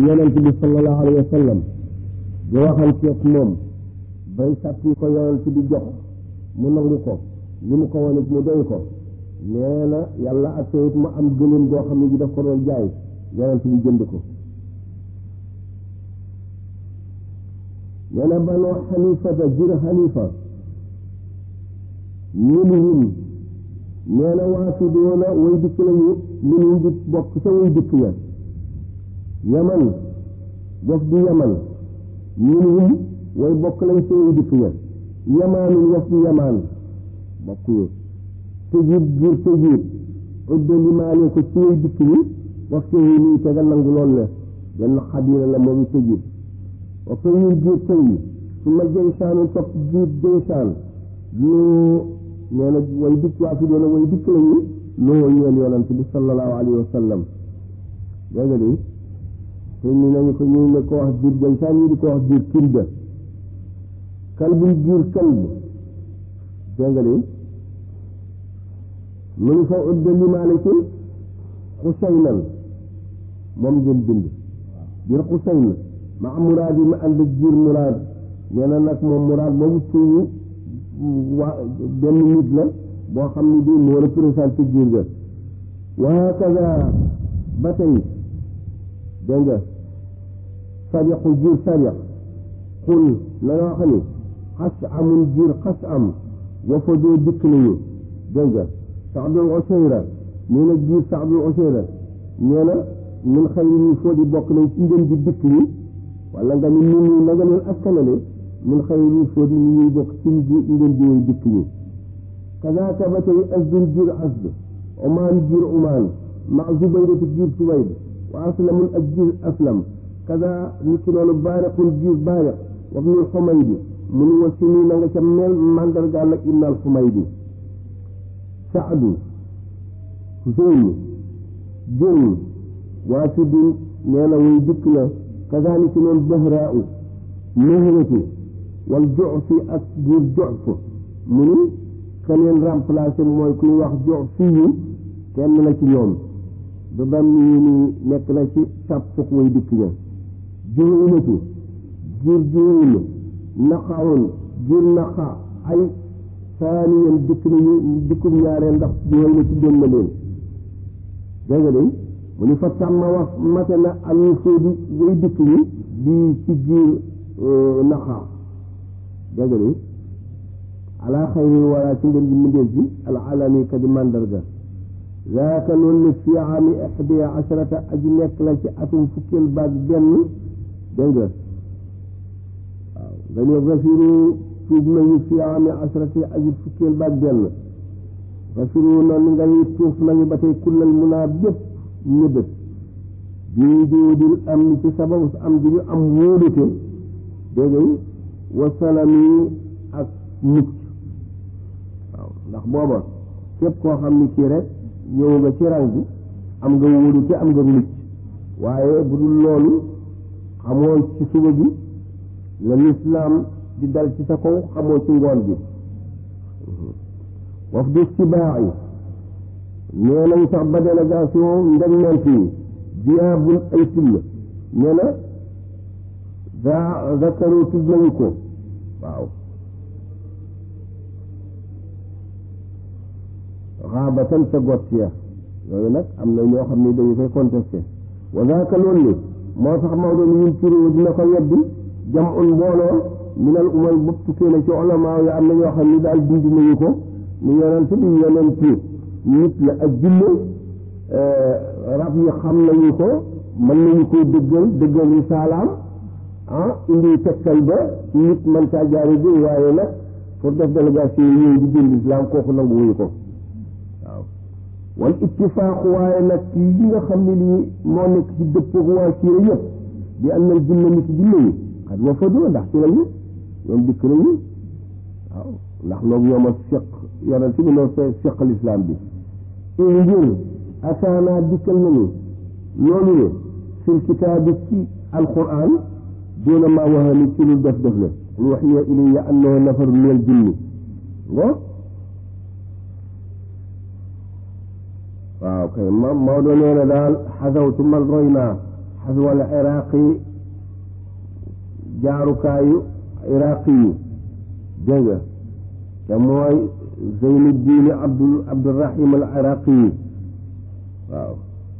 ci yonent bi sallallahu alayhi wa sallam di waxanteeg moom bay sàkki ko yonent bi jox mu nangu ko li mu ko wane mu doy ko nee na yàlla ak it mu am gëléem boo xam ne ji daf ko doon jaay yonent bi jënd ko nee na banoo xanifata jur xanifa minhum nee na waafidoona way dikk lañu minhum di bokk ca way dikk ya yaman waf di yaman minhum way bokk lañ ca way dikk ya yamaanin waf di yamaan bokk yu tëjiit jur tëjiit udda limaane ko ci way dikk yi waf te yi nii tegal nangu lool la benn xabila la moom tëjiit wa ko ñun jur tëy yi su ma jënsaanu topp jur jënsaan lu nee na way dikk waa fi doona way dikk lañu loo ñeel yonent bi sallallahu alayhi wa sallam dégg nga di te ni nañu ko ñu ne ko wax jur jënsaan ñu di ko wax jur kilda kalbul jur kalb dégg nga di mu ngi fa udda limaale ci xusaynan moom ngeen bind biir xusayn ma am muraad yi ma ànd ak jiir muraad nee na nag moom muraad boobu tuuti waa benn nit la boo xam ne bii moo représenté jiir ga wa hakaza ba tey dégg nga sariqu jiir sariq xul la nga wax ni xas amul jiir xas am wafa doo dikk nañu dégg nga saxdul oseyra nee na jiir saxdul oseyra nee na min xëy ni foo di bokk nañ ci ngeen di dikk yi wala nga ni nun ñi na nga leen askanale min xëy ni foo di ñu ñuy bokk ci ngeen di way dikk yi kadaaka ba tey asdun jiir asd omaan jiir omaan ma zubaydatu jiir subayd wa aslamun ak jiir aslam kada ni ki noonu baariqun jiir baariq wa ibnul xumaydi mu ni wa si nii na nga ca mel mandargaal nag ibnal xumaydi saadu Huseynu jën waasidun nee na way dikk la kazaalika noonu bahraau mahratu wal jofi ak jiir jof mu ni ka leen remplacé mooy kuy wax jox fiyu kenn la ci ñoom ba bam nii ni nekk na ci sàppuk way dikk ña juhuynatu jiir juhuyna naqaun jiir naqa ay saaniyan dikk nañu dikkum ñaareel ndax juhuyna tuddoon na leen dégg nga mu ni fa tàmma wax mate na am fóodi way dikk ñi di ci jiir naqa dégg nga ala xayri wala ci ngeen ji mindeel ji al alami ka di mandarga zaaka loolu ne fi ami ihdiya asharata aji nekk la ci atum fukkeel baag benn dégg nga waaw nga ne rafiru tuub nañu fi ami asharati aji fukkeel baag benn rafiru noonu nga ni tuuf nañu ba tey kullal munaa bépp ñëbët bii doodil am ni ci sababu am di ñu am wóolute dégg nga wa salami ak mucc waaw ndax booba képp koo xam ni kii rek ñëw nga ci rang bi am nga wóolute am nga mucc waaye bu dul loolu xamoo ci suba bi la lislaam di dal ci sa kaw xamoo ci ngoon bi waf du sibaax yi nee nañ sax ba délégation ndegment yi jiyaabun ay till nee na za zakaru tudd nañu ko waaw xaabatan sa gott ya yooyu nag am na ñoo xam ne dañu koy contesté wa zaaka loolu li moo tax Maodo ni ñun turu dina ko weddi jam un mbooloo minal umal bopp tukkee na ci olamaa yi am na ñoo xam ni daal dindi nañu ko ni yonent bi yonent nit la ak jinne rab yi xam nañu ko mën nañu koy dëggal dëggal risaalaam ah indi tekkal ba nit man caa jaari bi waaye nag pour def délégation yi ñëw di jënd islam kooku nangu wuyu ko waaw wal ittifaaqu waaye nag yi nga xam ne lii moo nekk ci dëppoog waa siira yëpp di am na jinne ni ci jinne yi xat wa fadoo ndax ci lañu ñoom dikk nañu waaw ndax loolu ñoom a fiq yonent bi noo fe fiq l'islam bi in ngir ataanaa dikkal nañu loolu ne fil kitaabi ci alquran doona maa waxa ni ci lu def def la qul waxiya ilayya annahu nafaru min al jinni ngo waaw kay ma Maodo nee na daal xasawtu man roy naa xaswal iraqi jaarukaayu iraqi yi dégg nga te mooy zeynu diini abdul abdurahim al iraqi yi waaw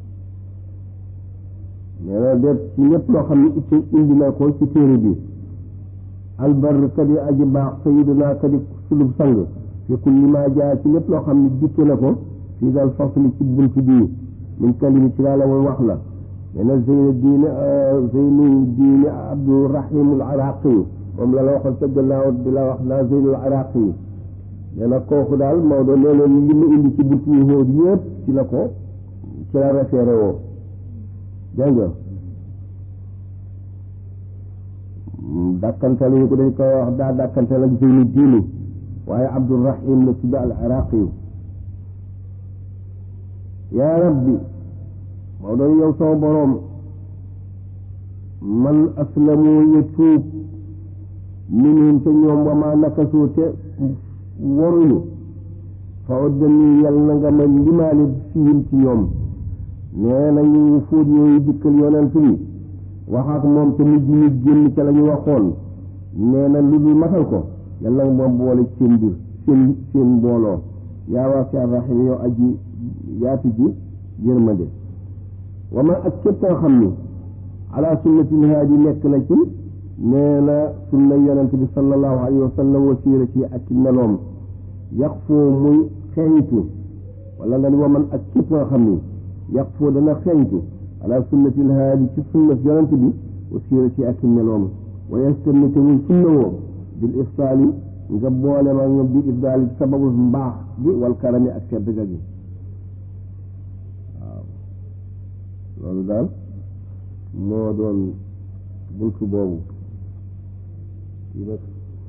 nee na def ci lépp loo xam ne itte indi na ko ci téere bi albar kadi aji baax sayiduna kadi sulub sang fi kulli ma jaa ci lépp loo xam ne dikke na ko fii dal fasli ci bunt bii min kalimi ci laa la woon wax la nee na zeynu diini zeynu diini abdurahim al iraqi moom la la waxoon ca gannaaw di la wax naa zeynul iraqi yi nee na kooku daal Maodo nee na li mu indi ci buntu yu hóor yëpp ci la ko ci la référé woo dégg nga dàkkantal yi ko dañ koy wax daa dàkkantal ak zeynu diini waaye abdurahim la tudd al iraqi yu yaa rabbi Maodo yow sama boroom man aslamu ya tuub minhum te ñoom wamaa nakasoo te waruñu fa oddani yal na nga ma limaale fihim ci ñoom nee na ñu fóot yooyu dikkal yonent bi wax ak moom te mujj ñu génn ca la ñu waxoon nee na lu dul matal ko yal na nga moom boole seen mbir seen seen mbooloo yaa waasi arrahim yow aji yaatu ji yërmande wama ak képp koo xam ni ala sunnatil haadi nekk na ci nee na sunna yonent bi sallallahu alayhi wa sallam wa siirati ak ci meloom yàq foo muy xeeñtu wala nga ni wa man ak képp nga xam ni yàq foo dana xeeñtu ala sunnatil haadi ci sunna yonent bi wa siirati ak ci meloom wa yastamite muy sunna woo bil ifsaali nga boole ma nga bi ifdaali sababu mbaax bi wal karami ak tedd ga gi waaw loolu daal moo doon buntu boobu yi nag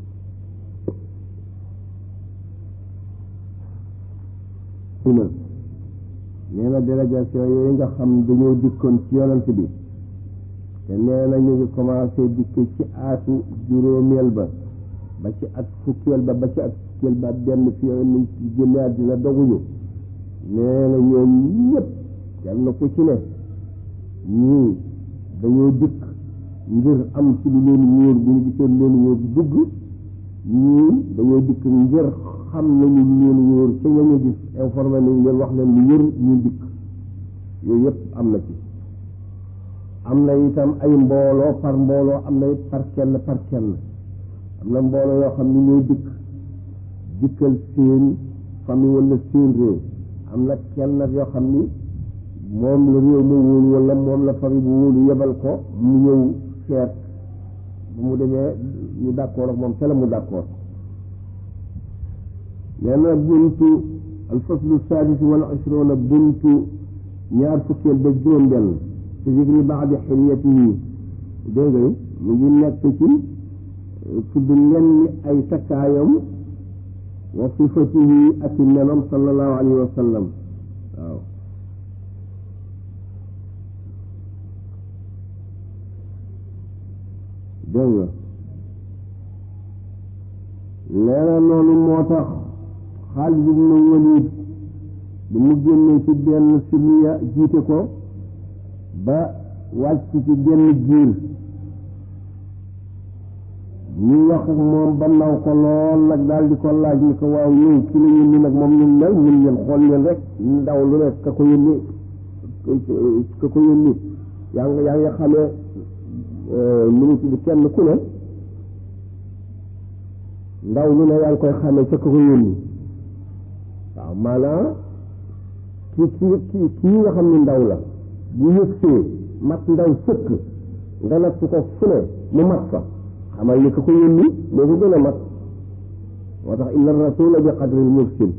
suna nee na délégation yooyu nga xam dañoo dikkoon ci yonent bi te nee na ñu ngi commencé dikk ci aatu juróomeel ba ba ci at fukkeel ba ba ci at fukkeel ba benn fi yooyu nañ ci génne àddina doguñu nee na ñoom ñëpp yal na ko ci ne ñii dañoo dikk ngir am ci lu leen wóor bu ñu gisee lu leen wóor dugg ñii dañoo dikk ngir xam nañu lu leen wóor ca ñañu gis informé nañu leen wax leen lu wér ñu dikk yooyu yëpp am na ci am na itam ay mbooloo par mbooloo am na it par kenn par kenn am na mbooloo yoo xam ni ñoo dikk dikkal seen famille wala seen réew am na kenn nag yoo xam ni moom la réew ma wóolu wala moom la famille bu wóolu yebal ko mu ñëw seet ba mu demee ñu d'accord ak moom te la mu d'accord nee na buntu alfaslu sadis wal ashrona buntu ñaar fukkeel ba juróom benn ci zikri baadi xilyatihi dégg nga mu ngi nekk ci tudd lenn ay takkaayam wa sifatihi ak i menom sallallahu alayhi wa sallam waaw dégg nga nee na noonu moo tax Xaalid ibnu Waliid bi mu génnee ci benn siliya jiite ko ba wàcc ci genn giir ñu wax ak moom ba naw ko lool nag daal di ko laaj ni ko waaw ñëw ki la yónni nag moom ñu mel mun leen xool leen rek ndaw lu ne ka ko yónni ka ko yónni yaa ngi yaa ngi xamee minute bi kenn ku ne ndaw lu ne yaa ngi koy xamee ca ka ko yónni waaw maanaam ki ki ki kii nga xam ni ndaw la bu yëgsee mat ndaw sëkk nga natt ko fu ne mu mat fa xamal ni ka ko yónni moo ko gën a mat moo tax inna rasula bi qadril mursil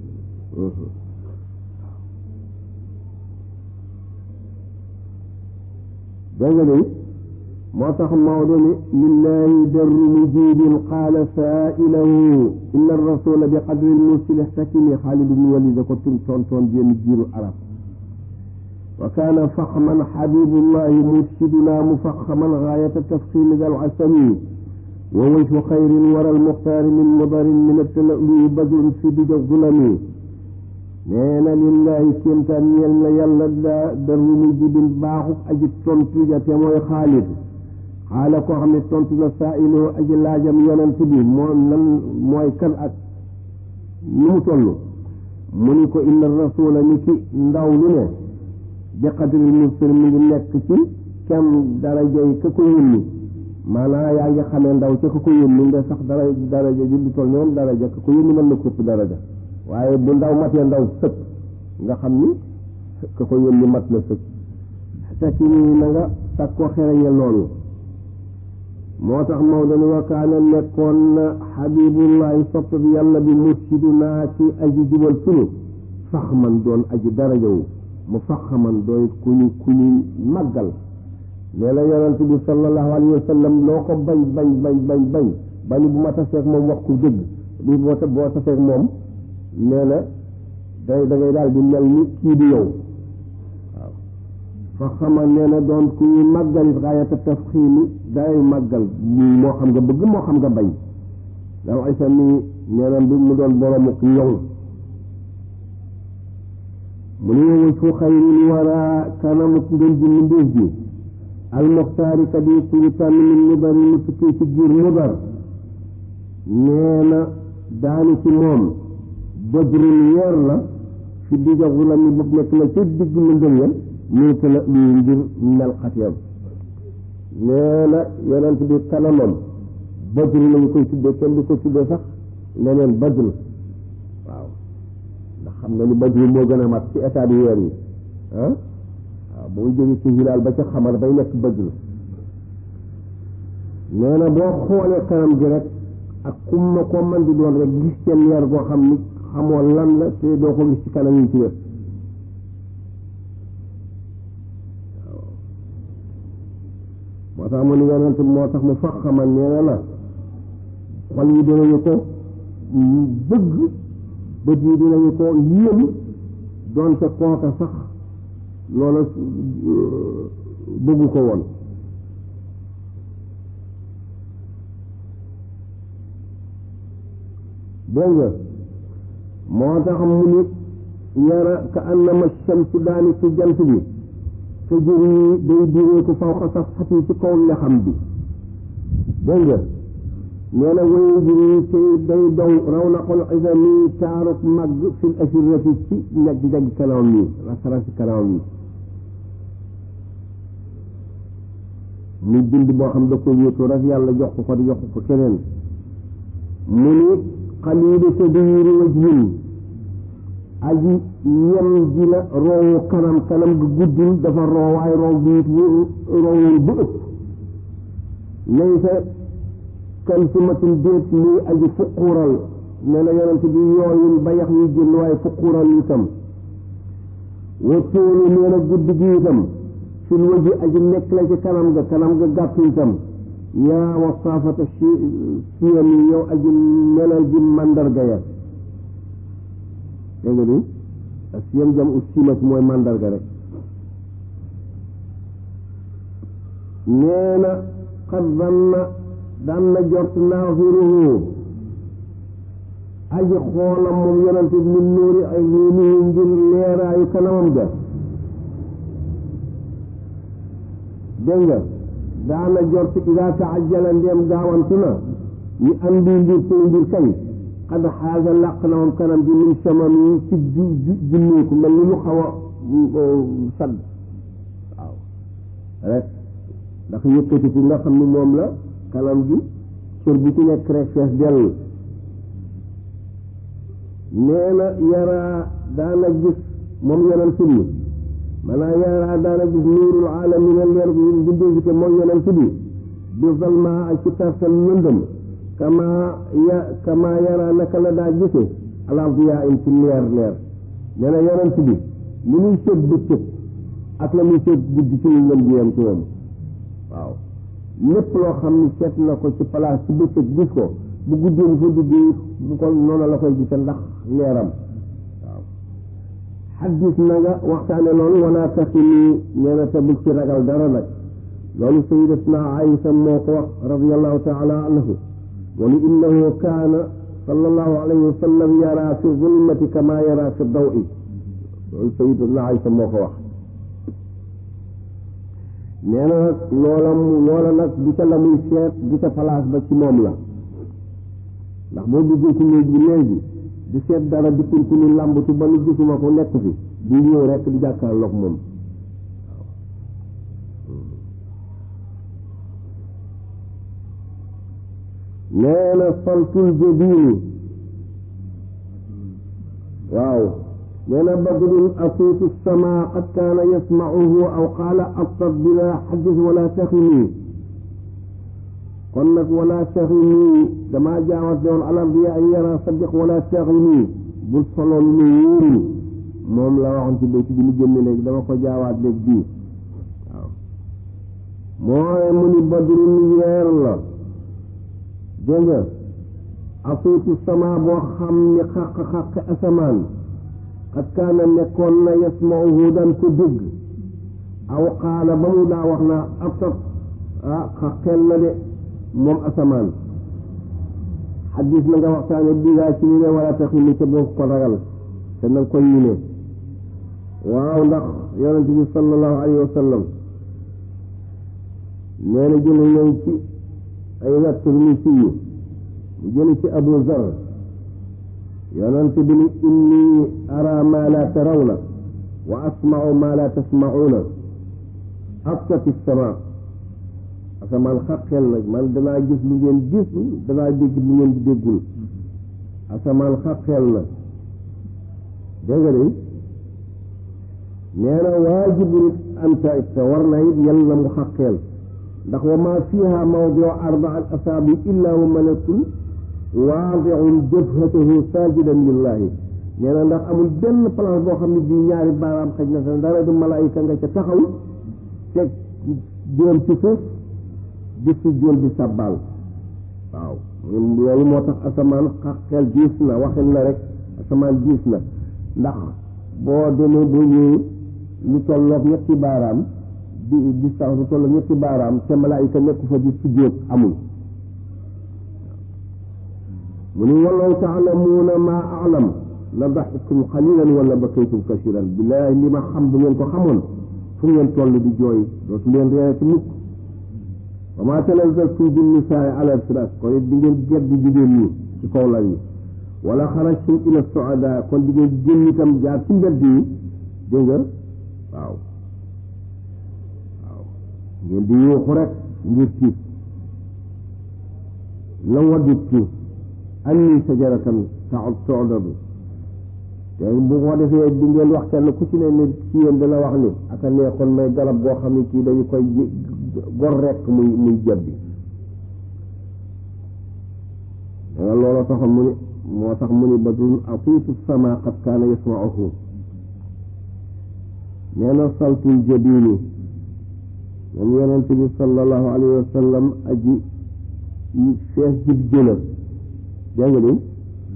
dégg nga day moo tax Maodo ni lillahi darru mujibin qaala saailahu inna rasula bi qadril mursil ihtakimi Xaalid ibn Walid ko tur tontoon génn jiiru arab wa kaana faxman xabibullahi mursiduna mufaxaman gaayata tafximi dal asami wa wajhu xayrin wara almuxtaari min mudarin min attala'lu'i badrun fi bija zulami nee na lillahi kéemtaan ñeel na yàlla da dar wu muy jibin baaxuk aji tontu ja te mooy xaalit xaala koo xam ne tontu na saa iloo aji laajam yonent bi moo lan mooy kan ak nu mu toll mu ni ko inna rasula ni ki ndaw lu ne bi qadril mursal mi ngi nekk ci kem darajay ka ko yónni maanaam yaa ngi xamee ndaw ca ka ko yónni nga sax dara daraja ji du toll ni moom daraja ka ko yónni mën na ko ëpp daraja waaye bu ndaw matee ndaw sëkk nga xam ni ka ko yónni mat na sëkk fekk nii na nga sag ko xereñe loolu moo tax Maodo ni wa kaana nekkoon na xabibullahi sopp bi yàlla bi mursidunaa ci aji jubal sunu fax man doon aji darajawu mu fax man doon ku ñu ku ñu màggal nee na yonent bi sallallahu alayhi wa sallam loo ko bañ bañ bañ bañ bañ bañ bu ma taseeg moom wax ko dëgg bi boo boo taseeg moom nee na day da ngay daal di mel ni kii di yow waaw fa xamal nee na doon ku ñuy màggal xaayata tafxiimi day màggal moo xam nga bëgg moo xam nga bañ dam isa mi nee na bi mu doon boromuk ñoŋ mu ne wëj fu xayril wara kanamuk ngën ji mbindéef ji almuxtaari kat yi ku ñu tànn min mudar yi mu tukkee ci giir mudar nee na daani ci moom badrul weer la fi digga la mi bu nekk na ca digg lëndëm ya muy tala lii ngir melxateem nee na yonent bi kanamam badru lañu koy tuddee kenn du ko tuddee sax leneen badru waaw ndax xam nga ni badru moo gën a mat ci état bi weer yi ah waaw boo jógee ci hilaal ba ca xamar bay nekk badru nee na boo xoolee kanam gi rek ak kum na koo man di doon rek gis seen leer goo xam ni xamoo lan la te doo ko gis ci kanam yi ci wet moo tax mu ni yonent moo tax mu fax xaman nee na la xol yi dinañu ko bëgg bët yi dinañu ko yéem doonte kooka sax loola bëggu ko woon dégg nga moo tax mu ni yara ka annama shamsu daani ci jant bi te jëri day diree ko faw xa saf xati ci kaw lexam bi dégg nga nee na waye jëri te day daw raw na xol isami taaruk màgg fil asirati ci njag-njag kanam mi rasarasi kanam mi muy bind boo xam da ko wéetu rek yàlla jox ko ko di jox ko keneen mu ni xaliilu tadwiiri wajhin aji yem ji la roowu kanam kanam gi guddul dafa roowaay roow bi it roowul bu ëpp laysa kan sumatin déet muy aji fuquural nee na yonent bi yooyul ba yax yu jël waaye fuquural itam wa tóolu nee na gudd gi itam fil waji aji nekk la ci kanam ga kanam ga gàtt itam yaa wasaafata si siyam yi yow aji melal ji mandarga ya dégg nga ni siyam jam u simat mooy mandarga rek nee na xad zanna daan na jort naafiruhu aji xoolam moom yonente bi min nuuri ay niinihi ngir leeraayu kanamam ga dégg nga daana jort ida taajala ndeem gaawantu na ñu andi mbir tey mbir kay xad xaaga làq na moom kanam bi min samam yi ci ju junneeku mel ni lu xaw a sadd waaw rek ndax yëkkati fi nga xam ni moom la kanam gi cër bu ci nekk rek fees dell nee na yaraa daana gis moom yonent bi maanaam yaraa daana gis nuurul aalamina leer bi bindee te mooy yonent bi bi zalma ak ci tarsal lëndëm kama ya kama yaraa naka la daa gise alardiyaa in ci leer leer nee na yonent bi li muy seet bëccëg ak la muy seet guddi ci ngëm bi yam ci moom waaw lépp loo xam ni seet na ko ci place ci bëccëg gis ko bu guddee bu fa duggee bu ko noonu la koy gise ndax leeram waaw xaddis na nga waxtaane loolu wala taxini nee na te bul ci ragal dara nag loolu sayidatuna Aïsa moo ko wax radiallahu taala anhu mu ni innahu kaana sallallahu alayhi wa sallam yara fi zulmati kama yara fi dawi loolu sayyidatuna Aysa moo ko wax nee na nag loola loola nag du ca la muy seet du ca place ba ci moom la ndax boo duggee ci néeg bi léegi di seet dara di kurkulu làmbatu ba nu gisuma ko nekk fi di ñëw rek di jàkkaarloog moom nee na saltul jabini waaw nee na badrun asuutu sama qad kaana yasmacuhu aw qaala abtat bila xaddis wala taxini kon nag wala taxini damaa jaawat doon alam bi an yara sadiq wala taxini bul soloon lu wóorul moom la waxoon ci béy ci bi mu génne léegi dama ko jaawaat léegi bii waaw mooy mu ni badrun weer la dégg nga asuutu sama boo xam ni xaq-xaq asamaan xat kaana nekkoon na yasmauhu daan ko dégg aw qaala ba mu daa wax naa abtat ah xaqeel na de moom asamaan xadis na nga waxtaane bigaa ci ni ne wala tax ni ca boo ko ragal te nanga ko yine waaw ndax yonente bi sallallahu alayhi wa sallam nee na jële ñëw ci ay wett ni siyu mu jële ci abu zar yonente bi ni inni ara ma la tarawna wa asmau ma la tasmauna abtati sama asamaan xaqeel nag man danaa gis lu ngeen gis danaa dégg lu ngeen déggul asamaan xaqeel na dégg nga de nee na waajibun anta it te war na it yal na mu xaqeel ndax wa ma fiha mawdiu arbaa al asaabi illa wa malakun waadiun jabhatahu sajidan lillahi nee na ndax amul benn place boo xam ne bii ñaari baaraam xëj na sa dara du malaayika nga ca taxaw teg joom ci suuf di si joom di sàbbaal waaw loolu moo tax asamaan xaqeel diis na waxin la rek asamaan diis na ndax boo demee ba ñëw lu tolloog ñetti baaraam di distance lu tolloog ñetti baaraam te malaayika nekku fa di sujjóot amul mu ni walaw taalamuuna maa alam la daxiktum xalilan wala bakaytum kasiran billaahi li ma xam bu ngeen ko xamoon fu ngeen toll di jooy dootu leen reerati mukk wa maa tanazaltum bin nisaai ala firaas kon it di ngeen gedd jigéen ñi ci kaw lal yi wala xarajtum ila soada kon di ngeen génn itam jaar ci mbedd yi dégg nga waaw waaw ngeen di yuuxu rek ngir tiit la wadittu anni sajaratan taxut toodadu te bu ko defee di ngeen wax kenn ku ci ne ne ci yéen dana wax ni aka neexoon may garab boo xam ne kii dañu koy gor rekk muy muy jebbi danga looloo taxoon mu ni moo tax mu ni badrun atiitu sama qad kaana yasmauhu nee na saltul jabini moom yonent bi sallallahu alayhi wa sallam aji fees jib jëla dégg nga ni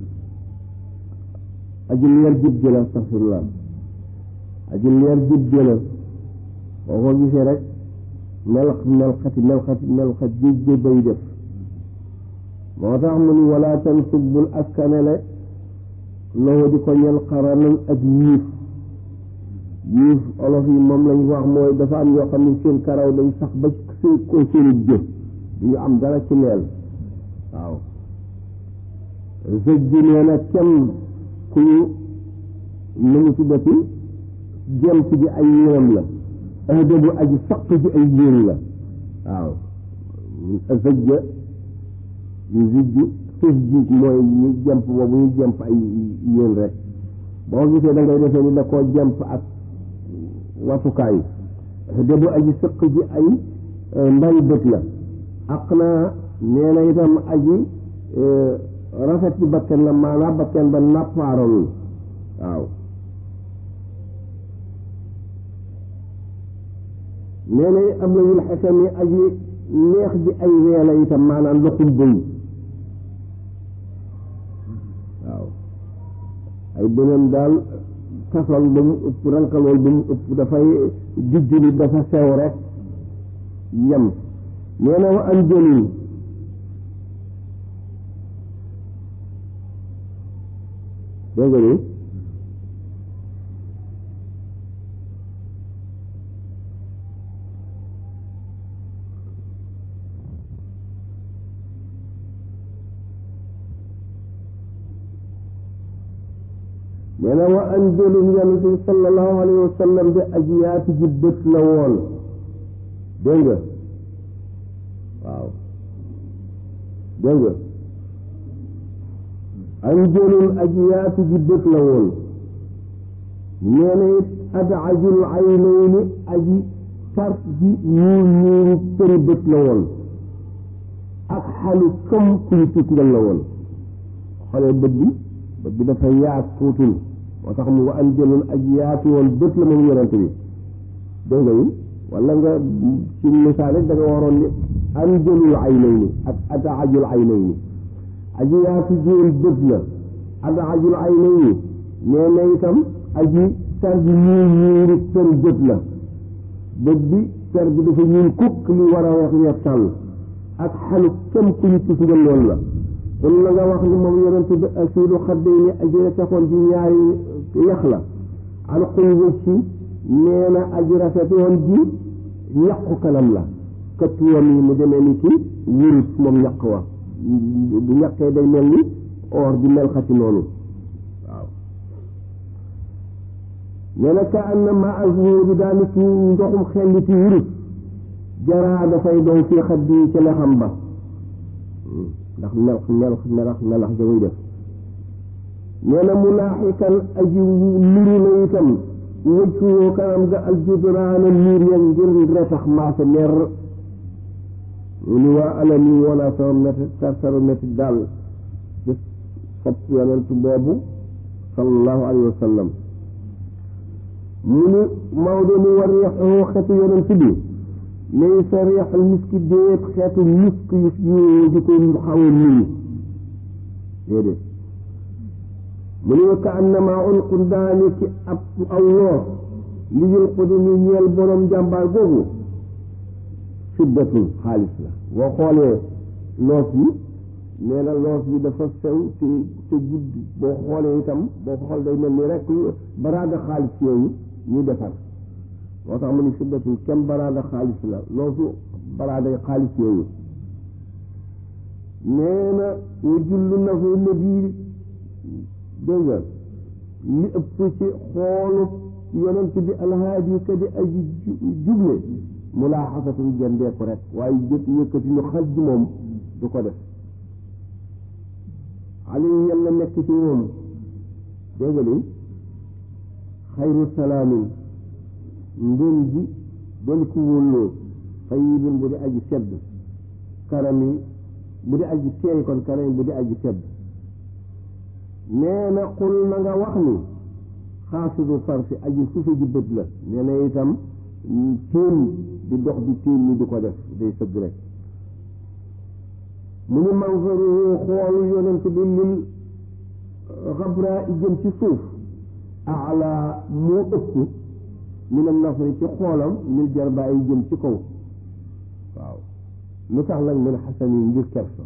aji leer jib jëla astaxfirullah aji leer jib jëla boo ko gisee rek mel melxati melxati melxat ji ji bay def moo tax mu ni wala tansub bul askanele loo di ko ñel xaranan ak yiif yiif olof yi moom lañ wax mooy dafa am ñoo xam ne seen karaw dañ sax ba seen ko seeni jëf du ñu am dara ci leel waaw zëj ji nee na kenn ku ñu nu mu tuddati jent ji ay yéram la adabu aji saq ji ay yéen la waaw zëjja yu zijju xis ji mooy ñu jemp boobu ñu jemp ay yéen rek boo gisee da ngay defee ni da koo jemp ak watukaay adabu aji saq ji ay mbay bët la ak naa nee na itam aji rafet ci bakken la maanaam bakken ba nappaaralul waaw nee na am na yul xesam yi aji neex ji ay weela itam maanaam loxum bëy waaw ay beneen daal kasol ba mu ëpp rankalool ba mu ëpp dafay dijjuli dafa sew rek yem nee na wa an jëlin dégg nga ni nee na wa anjëlum yonent bi sallallahu alayhi wa sallam de aji yaatu ji bët la woon dégg nga waaw dégg nga anjëlum aji yaatu ji bët la woon nee na it adajul aynayni aji tart ji ñuul ñuulu përi bët la woon ak xalu comme kuy tukngal la woon xoolee bët bi bët bi dafa yaat tuutul moo tax mu wa anjëlun aji yaatu woon bët la moom yonent bi dégg nga yi wala nga ci misaal da nga waroon ni anjëlul aynayni ak adaajul aynayni aji yaatu ji woon bët la adaajul aynayni nee na itam aji tar bi ñuul ñuulu për bët la bët bi tar bi dafa ñuul kukk li war a wax weex tàll ak xalu kem ku ñu tus nga loolu la kon la nga wax ni moom yonent bi asiilu xadday ni aji taxoon ci ñaari yax la alxuy wëcci nee na aji rafet woon ji ñaqu kanam la këttuwam yi mu demee ni ki wurus moom ñaq wa bu ñaqee day mel ni or di mel xati noonu waaw nee na ka am na ma azur bi daal ni ki ndoxum xelli ci wurus jaraa dafay doon fii xaddi yi ci lexam ba ndax melax melax melax melax ja muy def nee na mulaaxikan aji nuru la itam wëccuwoo kanam ga aljudraana niir ya ngir retax maase mer mu ni waa alami wala sama métti tartaru métti daal ci sopp yonent boobu sallallahu alayhi wa sallam mu ni Maodo ni war reexoo xetu yonent bi lay sa reexal miski déet xeetu misk yu di ko xaw a nii déedéet mu ne ka annama unqun daani ci ab aw loos li yul xudumi ñeel borom jàmbaar googu fiddatun xaalis la boo xoolee loos bi nee na loos bi dafa sew te te gudd boo xoolee itam boo xool day mel ni rek baraada xaalis yooyu ñuy defar moo tax mu ni fiddatun kem baraada xaalis la loosu baraada xaalis yooyu nee na wa jullu nafu nabi dégg nga li ëpp ci xoolu yonent bi alhaadi ka di aji juble mulaaxasatun jëndee ko rek waaye jëkk yëkkati ñu xaj ji moom du ko def ali yàlla nekk ci moom dégg nga ni xayru salaamin ngën ji doon ku wólloo tayibin bu di aji sedd karami bu di aji teey kon karami bu di aji sedd nee na xul na nga wax ni xaasidu farsi aji suufe ji bët la nee na itam téen di dox di téen ni di ko def day sëgg rek mu ni manfaru xoolu yonent bi lil xabra i jëm ci suuf ala moo ëpp min al nafri ci xoolam lil jarbaa yi jëm ci kaw waaw lu tax nag min xasan yi ngir kersa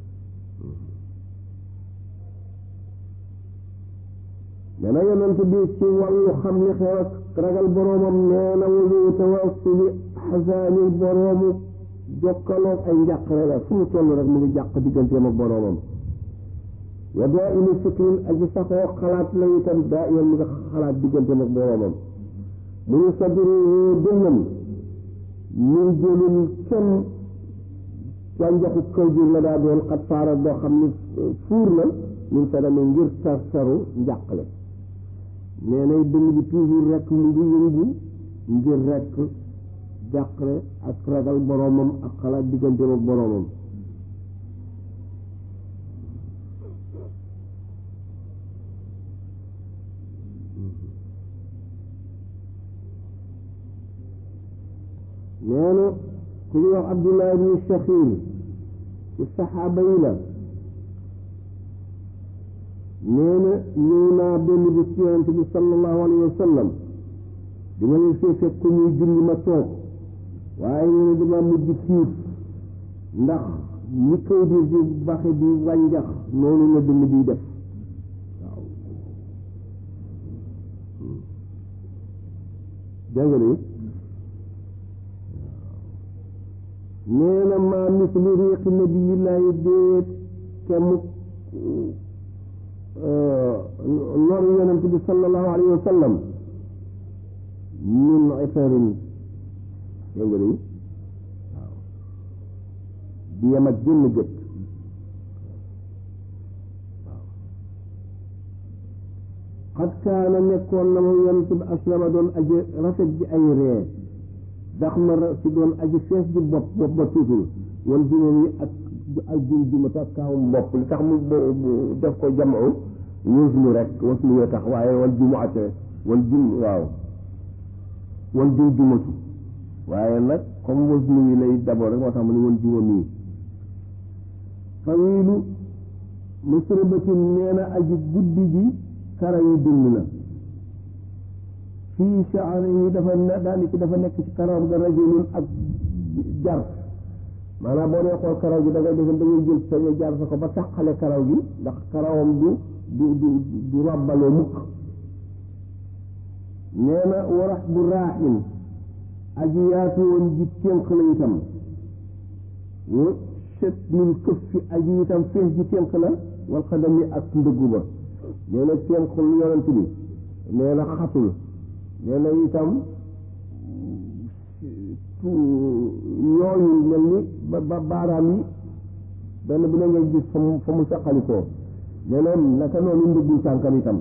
nee na yonent bi ci wàllu xam li xew ak ragal boroomam nee na walu tawassuli xasaani boroomu jokkaloog ay njàqare la fu mu toll rek mu ngi jàq digganteem ak boroomam wa daa ini fikrin aji saxoo xalaat la itam daa iman mu nga xalaat digganteem ak boroomam mu ngi sadru dënnam min jëlul kenn wànjaxu kaw ji la daa doon xat faara boo xam ni fuur na min sadami ngir tar taru njàqale nee nay dënn bi toujours rek mu ngi yëngu ngir rek jàqale ak ragal boroomam ak xalaat digganteem ak boroomam nee na ku ñuy wax Abdullah ibni Shakhir ci saxaaba yi la nee na ñëw naa benn bis ci yonente bi sallallahu alayhi wa sallam di ma leen fee fekk ku ñuy julli ma toog waaye nee na dama mujj tiit ndax ni kaw biir di baxe di wànjax noonu la dënn biy def waaw dégg nga ni nee na maa misli riiqi nabiyillaahi déet kemuk loru yonent bi sallallahu alayhi wa sallam min itarin dégg nga ni waaw di yem ak génn gët xat kaana nekkoon na moom yonent bi aslama doon aji rafet ji ay ree dax ma si doon aji fees ji bopp bopp ba tuutul wal juróom yi ak ak jum jumata ak kaawum bopp li tax mu def ko jamoo waslu rek waslu wee tax waaye wal jumuate wal jum waaw wal jum jumatu waaye nag comme waslu yi lay d'abord rek moo tax mu ne wal juróom yi fawilu musribatin nee na aji guddi ji kara yu dund la fii shaari yi dafa ne daani ci dafa nekk ci karawam ga rajulun ak jar maanaam boo dee xool karaw gi da ngay def da ngay jël sa jar sa ko ba taqale karaw gi ndax karawam du du du du rabbaloo mukk nee na warax bu raaxin aji yaatu woon ji ténq la itam wa set min këf fi aji itam fees ji ténq la wal xadami ak ndëggu ba nee na ténqul yonent bi nee na xatul nee na itam yooyu mel ni ba ba baaraam yi benn bu ne ngay gis fa mu fa mu saqalikoo nee na naka noonu ndëggul tànkam itam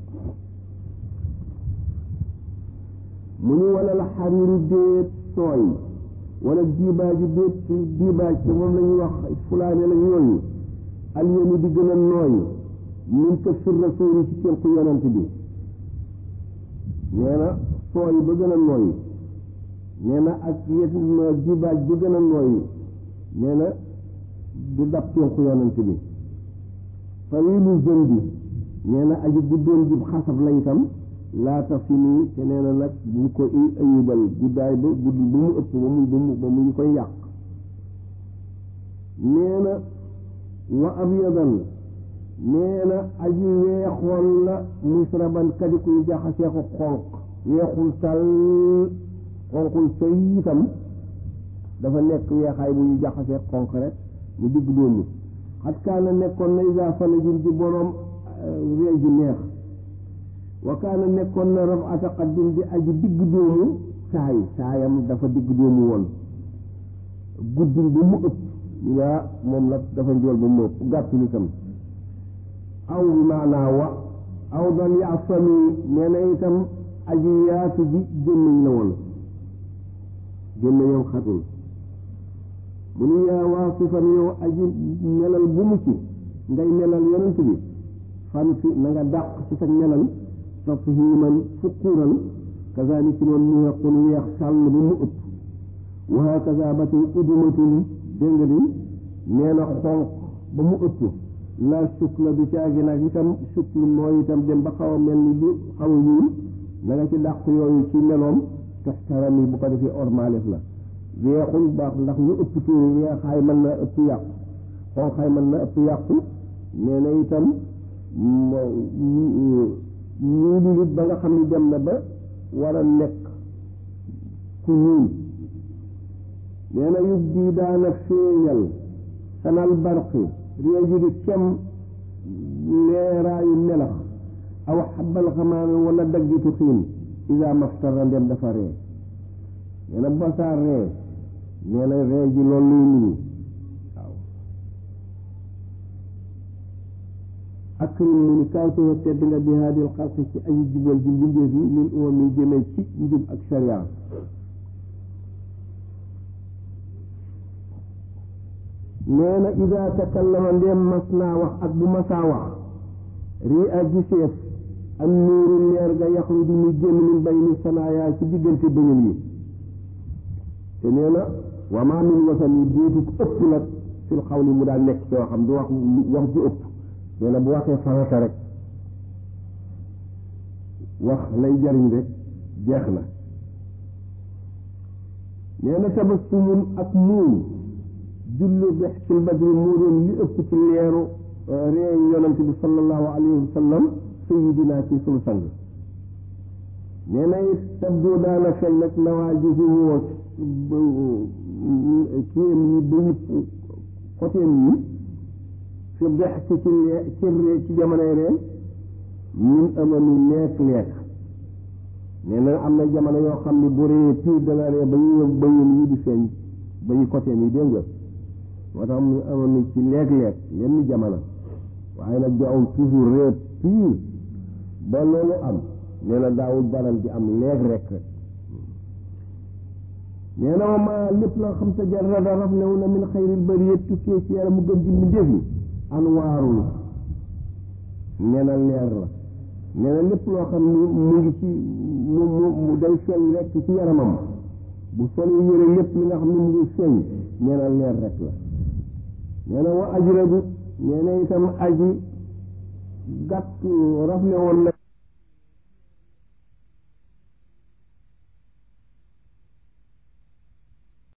mu ñu wala la xariiru déet sooy wala diibaaji déet diibaaj te moom la ñuy wax fulaane la yooyu alyani di gën a nooy min ko fir rasuuli ci tënku yonent bi nee na sooy ba gën a nooy nee na ak yet diibaaj ba gën a nooy nee na du dab tënku yonent bi fawilu zën bi nee na aji guddoon jib xasab la itam laata fi nii te nee na nag bu ko ayubal guddaay ba gudd ba mu ëpp ba mu ba mu ba mu ñu koy yàq nee na wa abyadan nee na aji weexoon la musraban kadi kuy jaxasee ko xonq weexul tal xonqul coy itam dafa nekk weexaay bu ñu jaxasee xonq rek mu digg doomu xat kaana nekkoon na isa falajin di boroom réeju neex wa kaana nekkoon na raf ata qaddin di aji digg doomu saay saayam dafa digg doomu woon guddul ba mu ëpp yaa moom nag dafa njool ba mu ëpp gàttul itam aw bi maanaa wa aw dal yaasami nee na itam aji yaatu ji gémmiñ la woon gémmiñam xatul mu nu yaa waasifan yow aji melal bu mu ci ngay melal yonent bi fan fi na nga dàq ci sa melal tafhiman fukkuran kazalika noonu mu wequl weex sàll ba mu ëpp wa hakaza ba tey udumatun dégg nga di nee na xonq ba mu ëpp la sukla du caagi nag itam suklu mooy itam dem ba xaw a mel ni lu xaw a ñuul na nga ci dàq yooyu ci meloom taxtarami bu ko defee ormalef la weexul baax ndax ñu ëpp tuuri weexaay mën na ëpp yàqu xonqaay mën na ëpp yàqu nee na itam ñuulu nit ba nga xam ni dem na ba war a nekk ku ñuul nee na yub di daana feeñal sanal barqi réeju di kem leeraayu melax aw xabal xamaame wala daggitu xiin ida maftara ndem dafa ree nee na basaar ree nee na ree ji loolu luy nuyu waaw akrim mu ni kawtewa tedd nga bi haadil xalqi ci aji jubal ji mbindeef yi lil umam yi jëmee ci njub ak sharia nee na ida takallama ndem mas naa wax ak bu masaa wax rii a giseef am nuuru leer ga yaxruju muy génn min bayni sanaayaa ci diggante bëñam yi te nee na wa maa min wasan yi déetu ëpp nag fil xawli mu daal nekk soo xam du wax wax ju ëpp nee na bu waxee farata rek wax lay jariñ rek jeex na nee na tabassumun ak muuñ jullu bextil badri moo doon li ëpp ci leeru réew yonent bi sallallahu alayhi wa sallam sayidina ci sunu sang nee na it tabdu daana xel nag nawaa ji fi woo kiyam yi ba yëpp côtéem yi fi dex ci ci lee ci ree ci jamonoy reen ñun amami leek leek nee na am na jamono yoo xam ne bu ree piir dana ree ba ñu bëyam yi di feeñ ba ñu côtéem yi dégg nga moo tax mu amami ci leek leek yenn jamono waaye nag du aw toujours ree piir ba loolu am nee na daawul baral di am leeg rek nee na ma lépp loo xam sa jarada raflewu na min xayril bariyat tukkee ci yàlla mu gën ji mu defi anwaarul nee na leer la nee na lépp loo xam ni mu ngi ci mu mu mu day feeñ rek ci yaramam bu solee yére lépp li nga xam ne mu ngi feeñ nee na leer rek la nee na wa ajrabu nee na itam aji gàtt rafle woon na